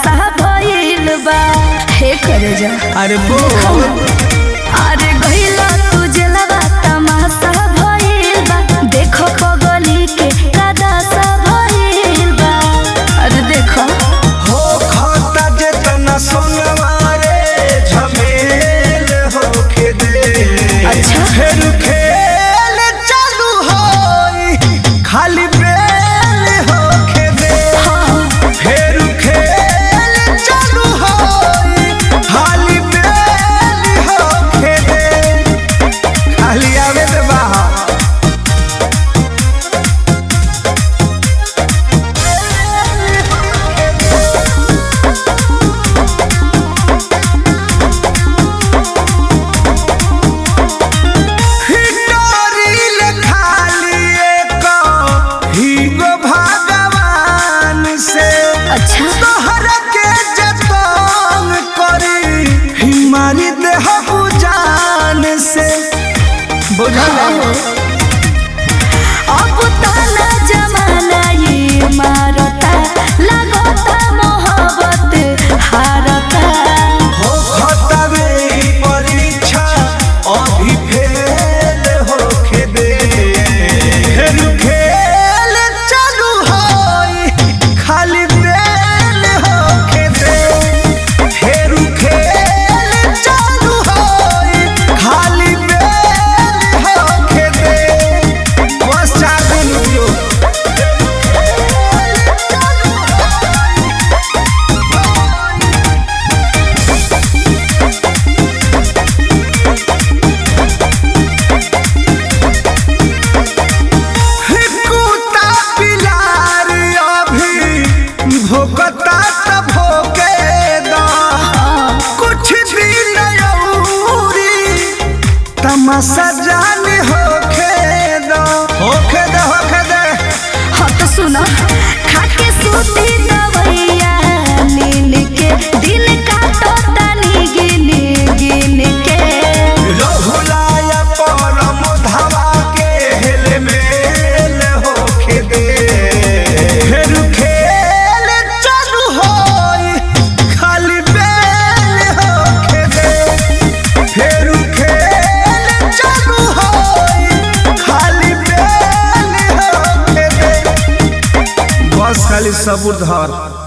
तमाशा भइल बा हे करे जा अरे बोल अरे गइला तू जलवा तमाशा भइल बा देखो पगली के कदासा भइल बा अरे देखो हो खाता जेतना सोनवारे झमेल होके दे अच्छा। फिर खेल चालू होई खाली बेल होके दे हाँ फिर खेल चालू होई खाली बेल होके दे खाली आवे दे बाहर हिटोरिल खाली एक हीगो भगवान से अच्छा तोहर के जतन करी हिमारी देह बुजान से बुझल अब ताना जमाना ये मारता लगता मोहब्बत हारता हो खतवे परीक्षा अभी फेल होके दे फिर खेल चालू होई खाली बेल होके दे फिर खेल चालू होई खाली बेल होके दे बस चार दिन रुकियो कुत्ता पिलार अभी भोकता त भोके दा कुछ दिन औरी तमाशा जान होके दा होके दे होके दे हाँ तो सुनो खाके सूती दवैया नीन के दिन काटता नी गिन गिन के रहुलाया परम धावा के हेल मेल होके दे फिर खेल चालू होई खाली बेल होके दे फिर खेल चालू होई खाली बेल होके दे बस खाली सबूर धर